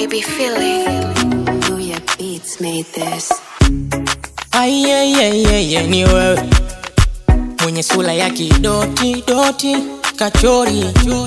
be feeling. Booyah Beats made this. Aiyeyeyeye ni wewe mwenye sura ya kidoti doti kachori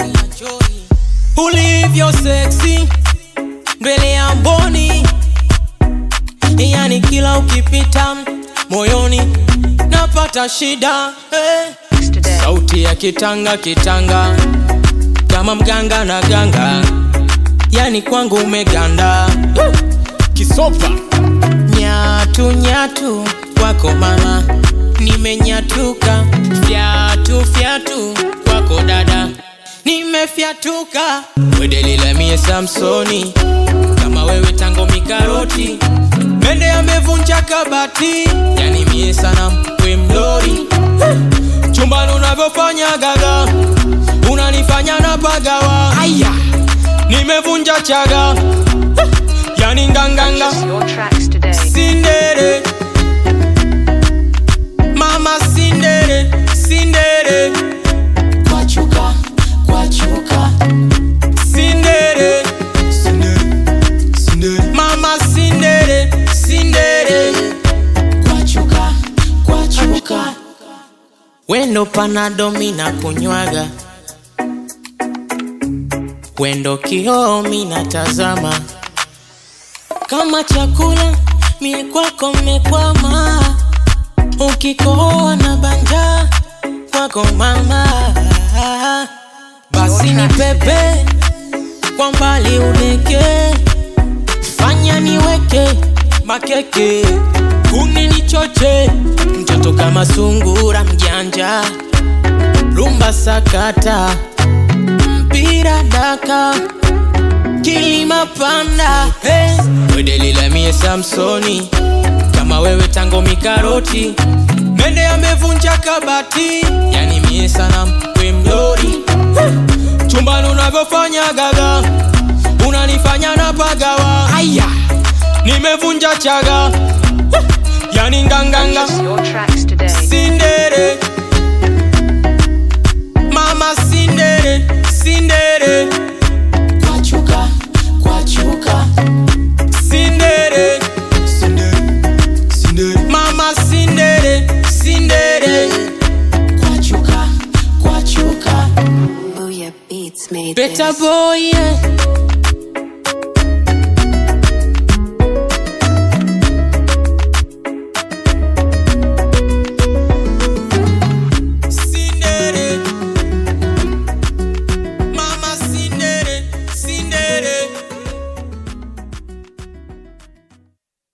ulivyo seksi mbele ya mboni, yani kila ukipita moyoni napata shida eh. Sauti ya kitanga kitanga kama mganga na ganga, yani kwangu umeganda kisopa nyatu nyatu kwako mama, nimenyatuka fyatu fyatu kwako dada, nimefyatuka wedelila mie Samsoni, kama wewe tango mikaroti, mende amevunja kabati, yani mie sana we mlori chumbani unavyofanya gaga, unanifanya na pagawa, aya nimevunja chaga, yani nganganga Your tracks today. Sindere Mama Sindere Sindere Kwachuka Kwachuka Sindere Sindere Sindere Mama Sindere Sindere Kwachuka Kwachuka Wendo panado mina kunywaga Wendo kioo mina tazama kama chakula mie kwako mekwama, ukikohoa na banja kwako mama, basi ni pepe kwa mbali udeke, fanya niweke makeke, kuni nichoche, mtoto kama sungura mjanja, rumba sakata, mpira daka kilima panda hey. wedelila mie samsoni kama wewe tango mikaroti mende amevunja kabati yani mie sana we mlori hey. chumbani unavyofanya gaga unanifanya na pagawa aya nimevunja chaga hey. yani nganganga Your tracks today. sindere mama sindere sindere kwachuka kwachuka sindere sindere sindere mama sindere sindere kwachuka kwachuka Booyah Beats made Better this. boy yeah.